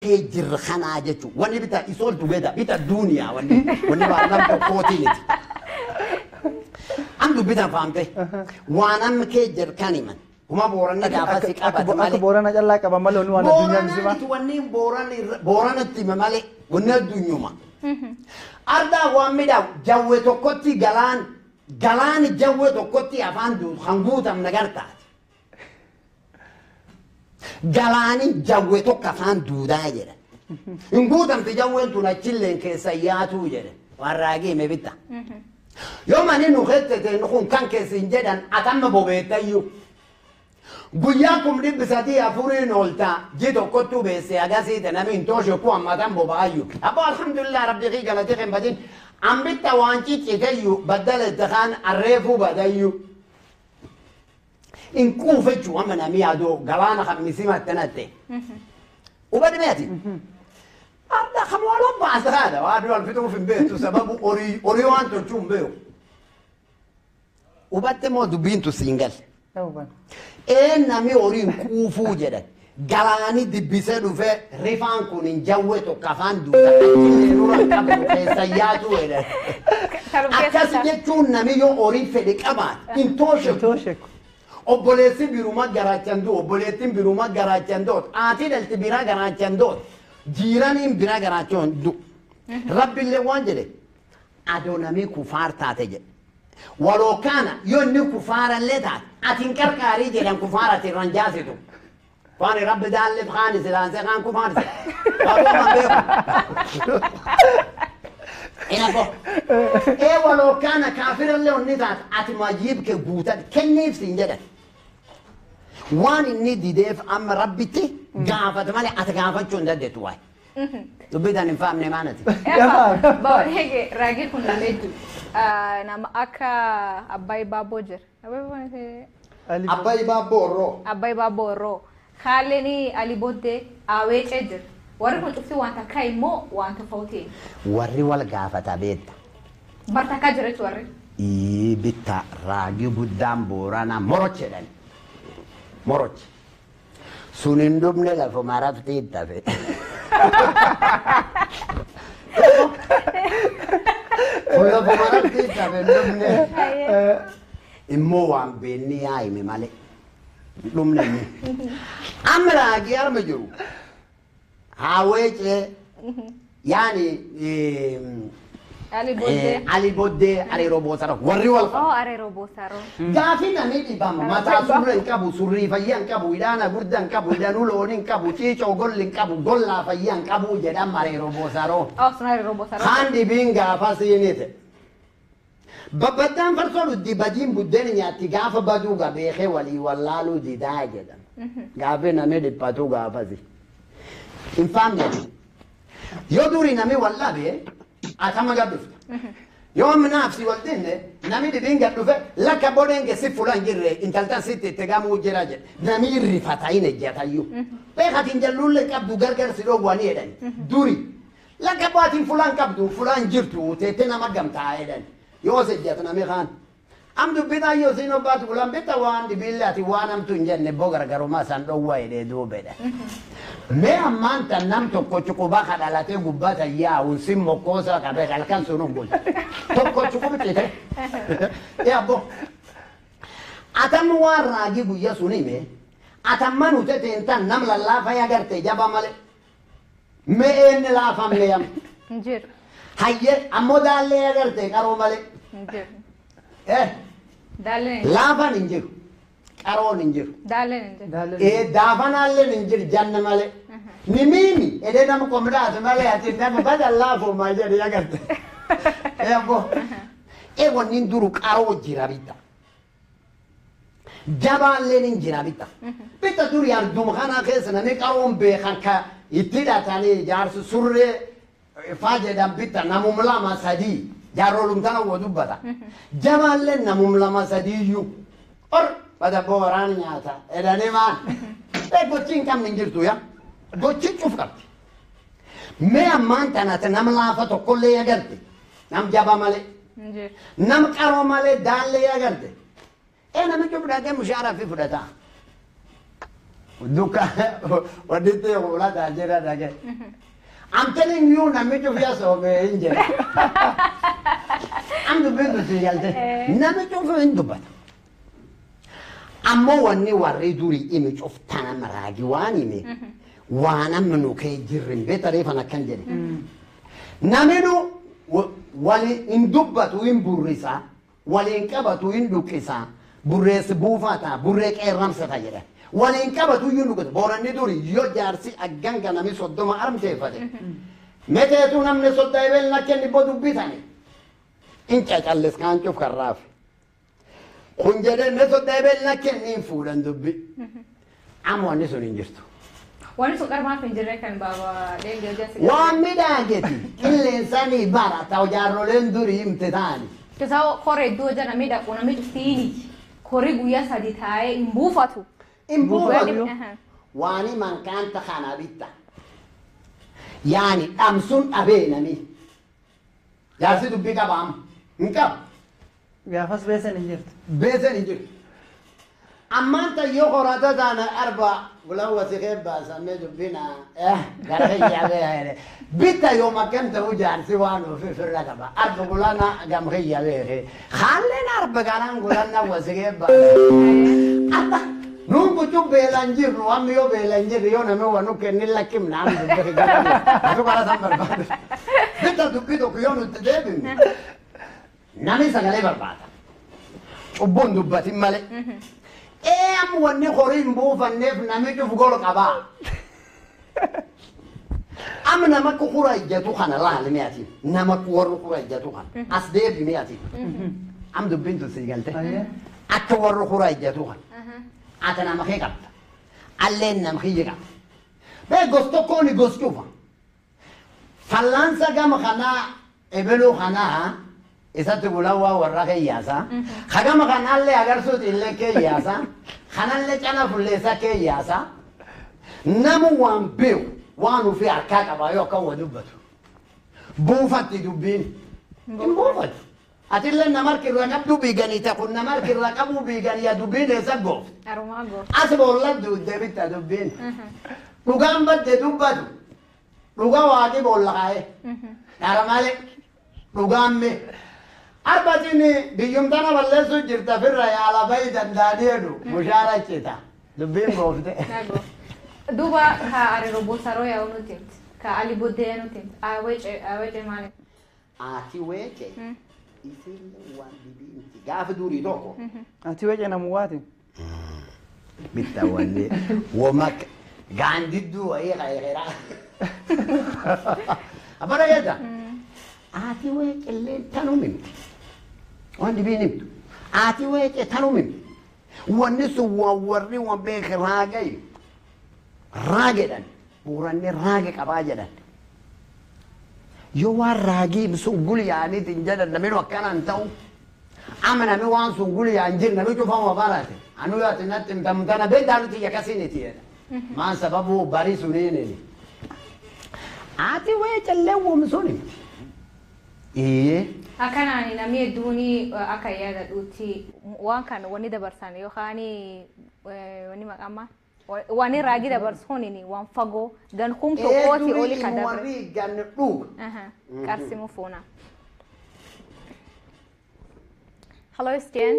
kee jirra kanaa jechuun wanni bita isool dubeeta bita duuniyaa wanni wanni waa nam tokkootiiniti. Am dubbitan faamte waan amma kee jir kan himan kuma booranni gaafa si qabate Akka malee. boorana callaa qaba malee waan addunyaa misima. Booranatti wanni booranatti hime malee wanni addunyuma. Ardaa waan midhaa jawwe tokkotti galaan galaan jawwe tokkotti afaan duutu kan guutam nagartaati. Galaani jawwe tokko afaan duudaa jedha. Hin guutamti jawween tun achilleen keessa yaatuu jedhe waan raagee hime bitta. Yoo mani nu hettete kun kan keessin jedhan atamma bobeettayyuu. Guyyaa kum dhibbi sadii afuriin ooltaa ji tokkottu beesse agasiite nami hin tooshe ku hammatan boba'ayyu. Abbo alhamdulillah rabbi kii galate kan badin ambitta waan ciccitayyu baddala itti kaan arreefuu badayyu. In quufechu amma nami yaadoo galaana kan misimattanatte. Ubadmeeti. Arda kan waloo baasa haadha waa dura fituuf hin beektu sababu horii horii waan tolchuu hin beeku. Ubatte moo dubbiintu siin galle. Een nami horiin quufuu jedhan galaani dibbisee dhufe rifaan kun hin jawwe tokko afaan duuta achillee nura qabu keessa yaatu jedhan. Akkas jechuun nami yoo horii fedhe qabaate hin toosheku. Toosheku. Obboleessi biruma garaachan duu obboleettiin biruma garaachan doot aatii dhalti bira garaachan doot jiiraniin bira garaachan du. Rabbillee waan jedhe adoo namii kufaar taate jedhe. Waloo kana yoo inni kufaarallee taate ati hin qarqaarii jedhan kufaara ati irraan jaasitu. Waan rabbi daallee kaani silaasee kaan kufaarse. Waanuma beeku. Inafo. Ee waloo kana kaafirallee onni taate ati majiib kee guutan kenniif siin jedhan. Waan inni dideef amma rabbitti gaafata malee ati gaafachuu hin dandeettu waay. Dubbitan hin faamne maanati. Baay'ee raagii kun namee jiru. Nama akka Abbaay Baaboo jira. Abbayi baabboo orroo. Abbaay Baaboo Orroo. Haalleen Ali Booddee Aweecee jira. Warri kun cufti wanta akka immoo wanta fawtiin. Warri wal gaafata beekta. Barta akka jira jechuudha warri. Ii bitta raagii guddaan booranaa moroch jedhani. Moroch. Sun hin dhumne lafuma raftii itti hafe. Kun lafuma raftii itti hafe hin dhumne. Immoo waan beenni yaa hime malee. Hin dhumne inni. Amma raagii arma jiru. Haaweecee yaani Ali Booddee. Ali Booddee Areeroo Boosara warri wal Oh, Areeroo Boosaaroo. Gaafi namni dhibama mataa surra hin qabu surrii fayyaa hin qabu hidhaana guddaa hin qabu hidhanuu loonii hin qabu ciicoo golli hin qabu gollaa fayyaa hin qabu jedhan Areeroo Boosaroo. Oh, sun Areeroo Boosaaroo. Kaan dhibiin gaafa siinite. Babbaddaan farsoo dhuddi badiin buddeen nyaatti gaafa baduu gabeekee walii wallaaluu didaa jedhan. Gaafi namni dhiphatu gaafasi. Hin faamne. Yoo durii namni wallaabe atama gabbifta. Yoo minaaf si wal dinne namni dhibiin gad dhufe lakka bodeen keessi fuula hin jirre intaltan sitti itti gamuu jira jedhe namni rifata hin ejjatayyuu. Beekatiin jalluullee qabdu gargar si dhoowwanii jedhani. Duri lakka baatiin fuula hin qabdu fuula hin jirtu teettee nama gamtaa jedhani. Yoo si ejjatu namni kaan. Am dubbitaa yoo siin obbaatu bulan bitta waan dhibiille ati waan hamtu hin jenne boo gargarummaa isaan dhoowwa jedhee duubedha. Mee ammaan tan nam tokko cuquba kadhalatee gubbata yaa'uun sin mokkoosa qabee halkan sun hin bulchu. Tokko cuqubcite. Ee abbo. Atamma waan raagii guyya sun hime atamma nute teentan nam lallaafa agarte jaba male. Mee eenni laafamne yam. Hin jiru. Hayye ammoo daallee agarte qaroo male. Hin jiru. Eh Daalleen hin laafan hin jiru. Qaroon hin jiru. Daalleen hin jiru. ee daafanaalleen hin jiru janna malee. Ni miimi edee nama komdaatu malee ati nama badan laafumaa jedhe agarte. Ee abbo. Ee wanni duru qaroo jira bitta. Jabaalleen hin jira bitta. Bitta duri arduma kana keessa namni qaroon beekan ka itti hidhatanii jaarsi surree faa jedhan bitta namum lama sadii jaarolum tana wo dubbata. Jabaalleen namum lama sadiiyyuu. Or bada booraan nyaata edhanii maan. Ee gochi hin qabne hin jirtu yaa. Gochi cuf qabdi. Mee ammaan tanate nam laafa tokkollee agarte. Nam jaba malee. Hin jiru. Nam qaroo malee daallee agarte. Ee namichi fudhatee mushaaraa fi fudhata. Duka waditti ulataa jira dhage. I'm telling you namichi ofii soomee hin jira. Am dubbintu si galte. Namichi ofii hin dubbata. Ammoo wanni warri durii imi cuftana maraagi waan hime waan amma nu kee jirrin beeta reefan akkan jedhe. Naminu wali hin dubbatu hin burrisa waliin qabatu hin dhuqqisa burreessi buufata burree qeerramsata jedha. Waliin qabatu hin dhuqqisa booranni durii yoo jaarsi aganga nami soddoma armteeffate. Meteetu namni sodda ebel na kenni bo dubbitani. In cacallis kaan cuf karraafi. kun jedhee ne sodda ebel na kenniin fuudhan dubbi. Amma wanni sun hin jirtu. Wanni sun qarmaaf hin jirre kan baaba leenjii hojjetu. Waan midhaageti qilleensanii bara ta'u jaarroleen durii himte ta'ani. Kisa koree iddoo jala miidhagu namni cuftiini. Korii guyyaa sadi taa'ee hin buufatu. In buufatu. Aha. Waani mankaanta kana bitta. Yaani dhamsuun dhabee nami. Jaarsi dubbii qabaam. Hin qabu. Gaafas beesan hin jirtu. beesan hin jiru. Ammaan tan yoo qorata taana arba bulan wasikee baasamee dubbina gara hiyyaabee bitta yoo makkam ta'uu jaarsi waan ofi firra qaba. Arba bulana gam hiyyaabee haalleen arba kanaan gulanna wasikee baasa. Amma nuun kucuu beelan jirru amma yoo beelan jirru yoo namni wanu kenni lakkim naan dubbii galee asu kana san barbaadu. Bitta dubbii tokko yoo nuti deebinu namni sagalee barbaada. cubbuun dubbatin malee. Ee amma wanni horii hin buufanneef namni cuf gol qabaa. Amma nama kukura ijjatu kana laali mi'atiin nama warri kura ijjatu kana as deebi mi'atiin. Am dubbiin tun sii galte. Ayyee. Akka warri kura ijjatu kana. Ata nama kee qabda. Alleen nama kiyya qabda. Bee gos tokkoon gos cufa. Fallaansa gama kanaa ebeluu kanaa isatti bulawaa warra keeyyaasa. Hagama kanaallee agarsuuti illee keeyyaasa. Kanallee cana fulleessa keeyyaasa. Namu waan beeku waan ofii harkaa qaba yoo akkan wa dubbatu. Buufatti dubbiin. Hin buufatu. Atillee nama harkirra qabdu biiganii takun nama harkirra qabu biiganii yaa dubbiin eessa goofte. Arumaa goo. As boolla duudee bitta dubbiin. Dhugaan badde dubbatu. Dhugaa waaqii boolla kaa'ee. Dhara malee. Dhugaan mee. Arbatiin biyyumtana balleessuu jirta firra yaala bayi danda'anii jedhu mushaara cita. Dubbiin goofte. Nagoo. Duuba ka ariiroo boosaroo yaa'u nuti himti. Ka ali boddee nuti himti. Awwece awwece maali? Ati weece. Isin waan dibiinti. Gaafa durii tokko. Ati weece namu waati. Bitta wanni. Womak gaandidduu wayii qayqira. Abara yedda. Ati weece illee tanum himti. Waan dibiin himtu. Ati weece tanum himti. Wanni sun waan warri waan beeke raagayu. Raagedhan. Buuranni raage qabaa jedhan. Yoo waan raagii sun gulyaaniitiin jedhan namni akkanaan ta'u. Ama nami waan sun gulyaan jiru nami cufama barate. Anu yoo ati natti himtamtana beektaa nuti yakasiiniti jedha. Maan sababu barii suniinini. Ati weecallee womsun himti. Iyyee. Akkanaan namni hedduun akka yaadadhuutti waan kan wanni dabarsan yookaan wanni maqaan waan raagii dabarsuun waan fagoo gan kum tokkooti oli kan dabre. warri ganni dhuga. Qarsimu fuuna. Hallo Istien.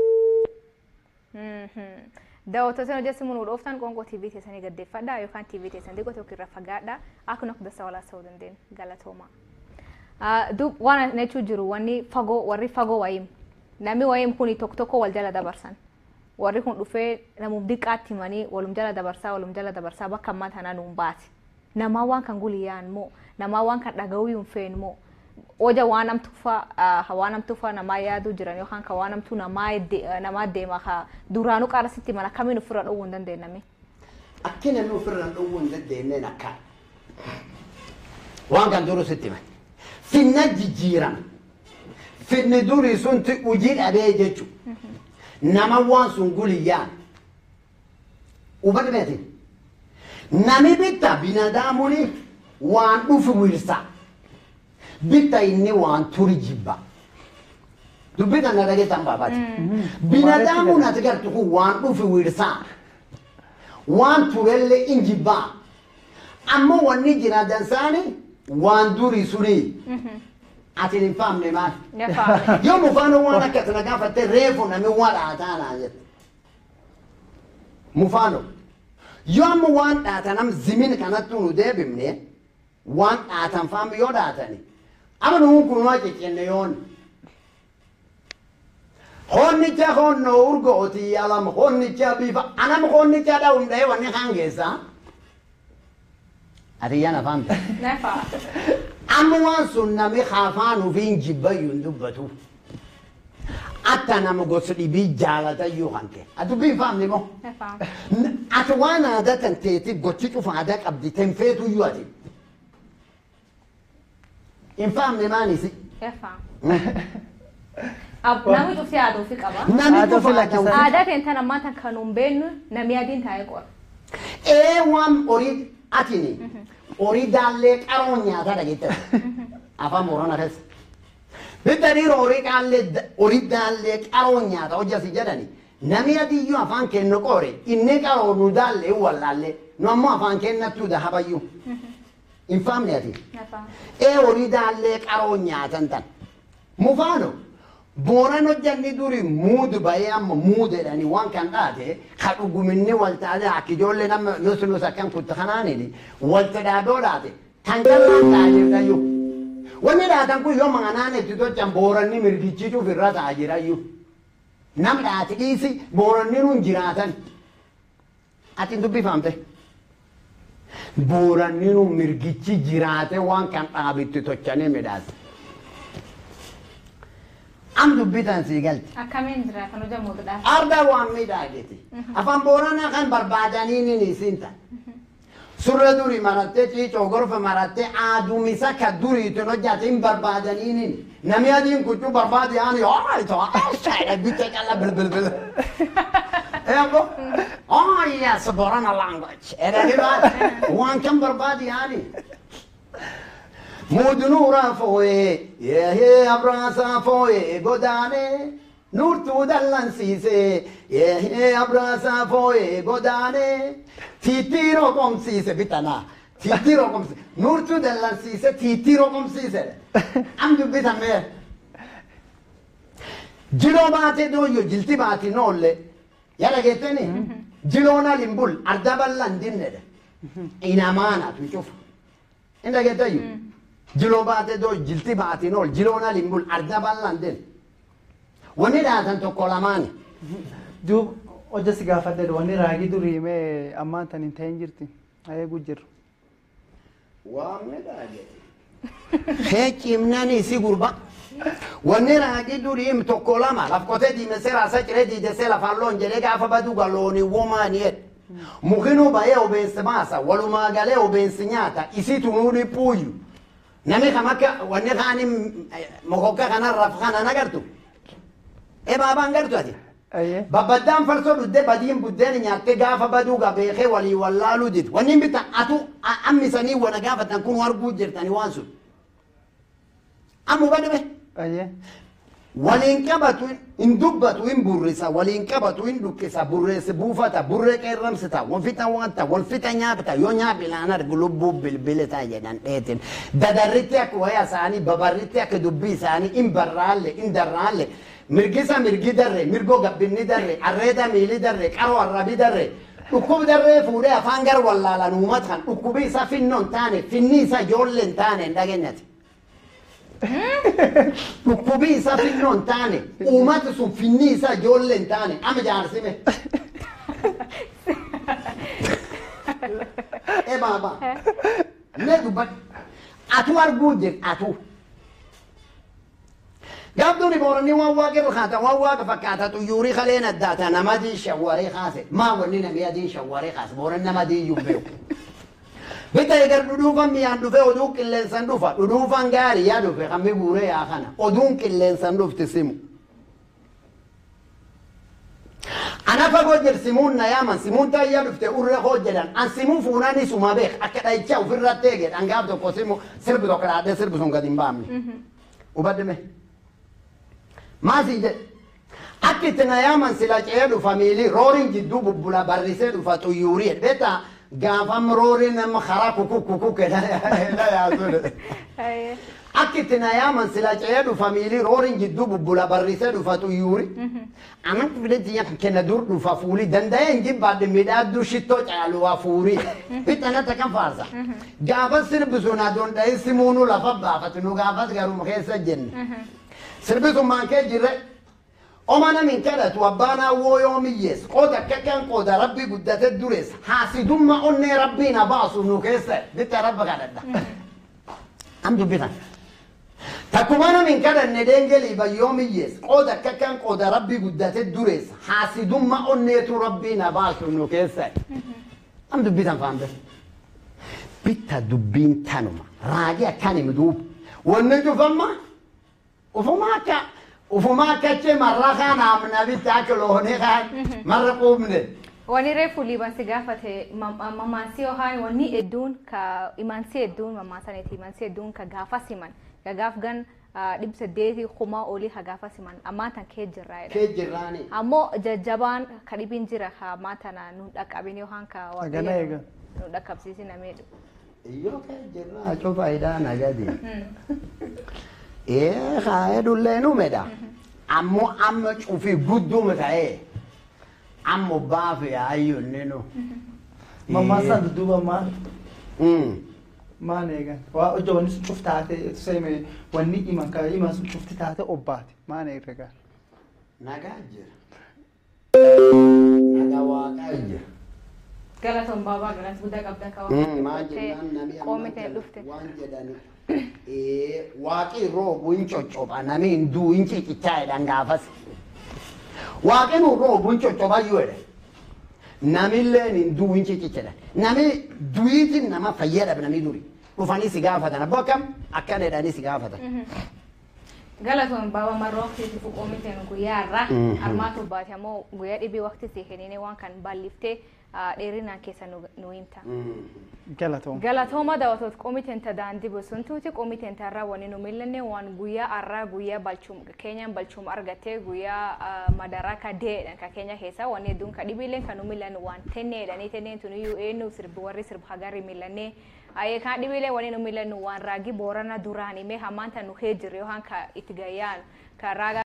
Daawwattoota hojjetu mun dhooftan qoonqoo TV teessanii gaddeeffadha yookaan TV teessan xiqqoo tokko irra fagaadha akka nu akka walaa ta'uu dandeenyu galatooma. Dub waan jechuu jiru wanni fagoo warri fagoo wayim namni wayim kuni tokko tokko wal jala dabarsan. Warri kun dhufee namuuf diqqaatti himanii walum jala dabarsaa walum jala dabarsaa bakka ammaa tanaa nuun baate. Namaa waan kan guliyyaan moo namaa waan kan dhaga'uu hin feene moo oja waan namtufa waan namtufa namaa yaaduu jiran yookaan kan waan namtu namaa deema ka duraanuu qaarasitti mana kamiin ofirra dhowwuu hin dandeenyame. Akkina nu ofirraan dhowwuu hin dandeenyeen akka. Waan kan duru sitti hima. Finna jijjiirama. Finni durii sunti hojii dhabee jechuudha. Nama waan sun guliyyaan. Uffata beetin. Nami bitta binadaamuni waan dhufu wirsa. Bitta inni waan turi jibba. Dubbi kana dhageettan baabaati. Binadaamuun ati gartu kun waan dhufu wirsa. waan turellee in jibbaa ammoo wanni jira dansaani waan durii sunii ati hin faamne maal Ne faame. yoo mufaanoo waan akkas na gaafatte reefu nami waan dhaataa naa jette mufaanoo yoo amma waan dhaatanam zimin kanattu nu deebifne waan dhaatan faam yoo dhaatani ama nuun kun waa ciccenne yoon honnicha honno urgooti alam honnicha bifa anam honnicha dha'um dha'e wanni kaan keessaa ati yana faamte Ne faame. amma waan sun nami afaan ufiin jibbayyuu hin dubbatu atta nama gosa dhibii jaalatayyuu hanke ati dubbii faamni moo Ne faame. N- ati waan aadaa kan teeti gochi cufa aadaa qabdi tenfeetuyyuu ati hin faamne maanisi Ne faame. Ab- Namni cufti aadaa ofii qaba. nami Aadaa cufa ofii aadaa lakkisa. Aadaa ta'e tan ammaa tan kan hin beeknu namni adiin taa'ee qora. ee waan horii atini horii daallee qaroon nyaataa dhageette afaan boorana keessa bitta dhiira horii qaallee horii daallee qaroon nyaata hojjasi jedhani nami adiyyuu afaan kennu qoore inni qaroo nu daallee wallaallee nu ammoo afaan kennattuu dahabayyuu hin faamne ati Ne faame. ee horii daallee qaroon nyaatan tan mufaano booran hojjanni duri muudu bahee amma muudedhani waan kan dhaate ka dhuguminni waltaadee akka ijoollee nama nus nus akkan kutta kanaanini walta dhaadoo dhaate tan jallaan ta'a jirtayyuu wanni dhaatan kun yoo manganaan itti tochan booranni mirgichichuuf irra ta'a jirayyuu nam dhaati dhiisi booranni nun jiraatan ati hin dubbifamte booranni nun mirgichi jiraate waan kan dhaabitti tochanii midhaase am dubbitan sii galti Akkamiin jira kan hojjamuudhaaf. arda waan midhaageti afaan booranaa kan barbaadanii nin isinta surre duri marattee ciicoo gorfa marattee aadumisa ka duriitin hojjate hin barbaadanii nin nami adiin kuchuu barbaade ani ooyto ashayda bicha calla bilbilbil Ego, oh yes, Borana language. Era riba, waan kan barbaadi ani. Mudnura foye, yehe abrasa foye godane. Nurtu dallansiise, yehe abrasa foye godane. Titiro komsiise bitana. Titiro komsiise. Nurtu dallansiise, titiro komsiise. Am dubbitame. Jiloo baatee dooyyoo jilti baati noolle. Yala geetteni jiloona limbul arda bal'an dinnedha. Inamaana tu cufa. Inda geettayyu. Jiloo baatee doo jilti baati nool jiloona limbul arda bal'an din. Wanni dhaatan tokko lamaani. Duub hojja si gaafadhe wanni raagii durii mee ammaan tan hin ta'in jirti. Eeguu jirru. Waamne dhaagete. Hee cimnani si gurba. Wanni raagii duriim tokko lama laf qotee diimessee raasa ciree diidessee lafaan loon jedhee gaafa baduu galooni womaani jedhe. Mukinuu bahee obeensi maasa walumaa galee obeensi nyaata isi tunuu dhiphuuyyu. Nami kam akka wanni kaanii mokokka kanarra kanan agartu. Ee baabaan gartu ati. Ayyee. Babbaddaan farsoo dhuddee badiin buddeen nyaattee gaafa baduu beekee walii wallaaluu did. Wanni hin bitan atu ammisanii wana gaafatan kun arguu jirtani waan sun. Ammu badame. Ayyee. Waliin qabatu hin dubbatu hin burrisa waliin qabatu hin dhukkisa burreessi buufata burree qeerramsita wal fixa wanta wal fixa nyaapita yoo nyaapi laan argu lubbuu bilbilita jedhan dheetin dadarritti akka waya isaanii babarritti akka dubbii isaanii hin barraalle hin darraalle mirgisa mirgi darre mirgo gabbinni darre arreeda miili darre qaroo arrabi darre dhukkub darree fuudhee afaan gar wallaalan uumatan dhukkubi isa finnoo hin taane finni isa ijoollee hin taane hin dhageenyati. dhukkubii isaa finnoo hin taane uummati sun finni isaa ijoollee hin taane ama jaarsime. Ee baaba. Mee dubbadhu. Atu arguu jir atu. Gaabduun booronni waan waaqa irra kaata waan waaqa fakkaata xuyyuurii kaleen addaata nama adii shawwaree kaase maa wanni namni adii shawwaree kaase booran nama adii iyyuu beeku. Bita egar dhudhuufan mi'aan dhufe oduu qilleensan dhufa dhudhuufan gaarii yaa dhufe kan guuree yaa kana oduun qilleensan dhufti simu. Ana fagoo jir simuun na yaaman simuun taayyaa dhufte urre koo jedhan an simuu fuunaan isuma beek akka dhayicha ofirratti eege dhangaaf tokko simu sirbi tokko dhaadhee sirbi sun gadi hin baamne. Hubadde mee? Maasii jedhe Akka itti na yaaman sila ce'ee dhufa miili rooriin jidduu bubbula barrisee dhufa xuyyuurii beektaa gaafam rooriin nama karaa kukuk kukuk na yaasudha. Akka itti na yaaman sila ce'ee dhufa miili rooriin jidduu bubbula barrisee dhufa xuyyuurii. Aman fidetti yaa kenna dur dhufa fuuli danda'ee hin jibbaadde midhaaddu shittoo caalu waa fuurii. Bixanata kan faarsa. Gaafas sirbisu na donda'ee simuunu lafa baafatu nu gaafas garuma keessa jenne. Sirbisummaan kee jirre. Oma namin kadhatu abbaan hawwoo yoo miyyees qooda akka kan qooda rabbii guddate durees haasidumma onnee rabbii na baasu nu keessa bitta rabba kadhadha. Am dubbitan. Takkuma namin kadhanne deengelii bayyoo miyyees qooda akka kan qooda rabbii guddate durees haasidumma onneetu rabbii na baasu nu keessa. Am dubbitan faamte. Bitta dubbiin tanuma raagii akkan himi duuba. Wanni cufamma ufuma akka ufuma akkache marra kaan amna bitta akka loonii kaan marra quubne. Wani reefu liibansi gaafate mammaansi yookaan wanni hedduun ka imaansi hedduun mammaasaniiti imaansi hedduun ka gaafa siman ka gaaf gan dhibba saddeetii kumaa olii ka gaafa siman ammaa tan kee jirraa jedha. Kee jirraani. Ammoo jajjabaan ka dhibiin jira ka ammaa tana nu dhaqqabin yookaan ka Hagana eega. nu dhaqqabsiisin ameedhu. Iyyoo kee jirraa acu faayidaa nagadi. Ee haa edullee numedha. Ammoo amma cufi gudduma ta'ee amma baafe ayyuunni nu. Mammaasaan dudduuba maal? Mm. Maal eegan? Waa hojja wanni sun cuf taate seeme wanni himan ka himan sun cufti taate obbaate maal eegan? Nagaa jira. Nagaa waaqaa jira. Galatoon baabaa galas guddaa qabda ka Mm, Maal jennaan namni amma qoomite dhufte. waan jedhani. Ee waaqii roobu hin coccopha nami hin duu hin ciccichaa jedhan gaafas. Waaqni nu roobu hin coccopha iyyuu jedhe. Namilleen hin duu hin ciccichedha. Nami duyiitiin nama fayyadha nami duri. Dhufanii si gaafatan abbaa akkam akkana jedhanii si gaafatan. Galatoon baaba marroo waqtiitti fuqoomiteen guyyaa irraa Mhm. armaatu baate ammoo guyyaa dhibii waqti si kennine waan kan balliftee dheerinaan keessa nu- nu himta. Galatoom. Galatooma daawwatoota qomiteen ta daandii bosoontuuti qomiteen ta irraa wani nu millanne waan guyyaa arraa guyyaa balchuum keenyaan balchuum argattee guyyaa ah, madaraa ka deedhan ka keenya keessa wanni hedduun ka dhibiileen kan nu millanne waan tenneedhanii tenneen tun iyyuu eenyu sirbi warri sirbi hagarri millanne ayee kan dhibiileen wani nu millannu waan raagi boorana duraan himee hammaan tan nu hee jirre yookaan ka itti gayyaan ka raaga